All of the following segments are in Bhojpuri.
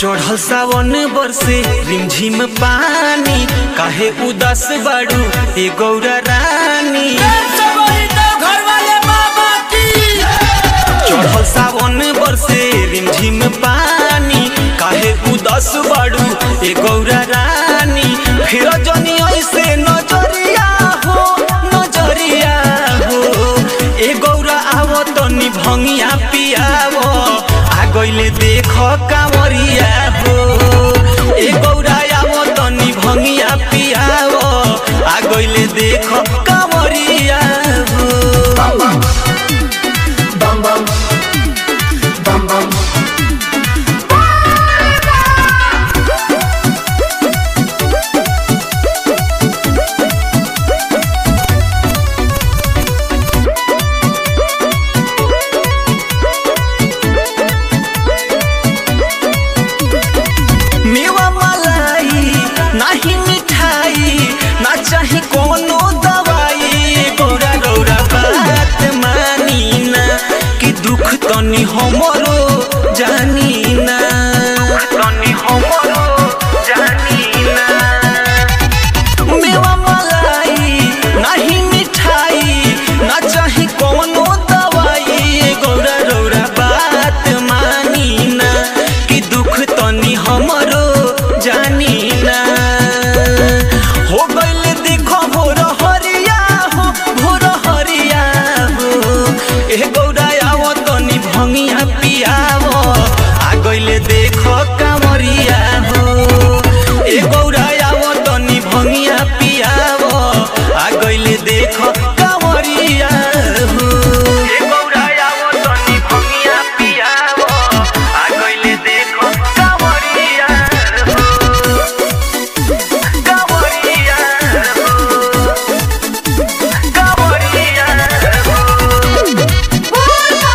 चढ़ल सावन बरसे रिमझिम पानी काहे उदास बाड़ू ए गौरा रानी चढ़ल सावन बरसे रिमझिम पानी काहे उदास बाड़ू ए गौरा रानी फिर जनी ऐसे नजरिया हो नजरिया हो ए गौरा आवो तनी भंगिया पियावो आ गइले देख कांवरिया हो ए गौरा आवो तनी भंगिया पियावो आ गइले देख कांवरिया हो मेवा मलाई नाही मिठाई ना चाही कोनो दवाई गौरा गौरा बात मानी ना कि दुख तनी हमरो जानी ना तनी हमरो जानी ना मेवा मलाई नाही मिठाई ना चाही कोनो दवाई गौरा गौरा बात मानी ना कि दुख तनी हमरो जानी ना हो गइल देखो भोर हरिया हो भोर हरिया हो ए गौरा आवो तनी भंगिया पियावो आ गइले देखो कामरिया हो ए गौरा आवो तनी भंगिया पियावो आ गइले देखो कामरिया हो ए गौरा आवो तनी भंगिया पियावो आ गइले देखो कामरिया हो कामरिया हो कामरिया हो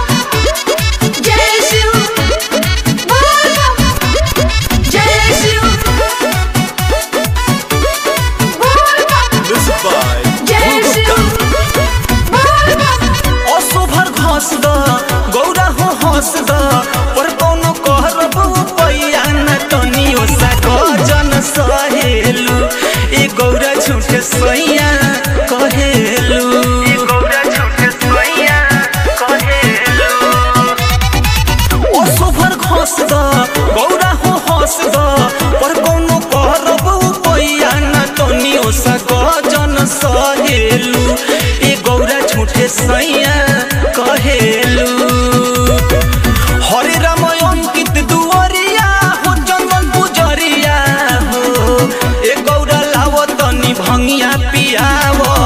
असोभर घस द गौरा हो हंस द पर कोनो कहरब पैया न तनी ओसा गजन सहेलु ए गौरा झूठे सैया कहेलु ए गौरा झूठे सैया कहेलु असोभर घस द गौरा हो हंस द पर कोनो कहरब पैया न तनी ओसा गजन सहेलु ए गौरा झूठे सैया कहेलु हरे राम अंकित दुवरिया हो चंदन पुजरिया हो ए गौरा लाव तनी भंगिया पियावो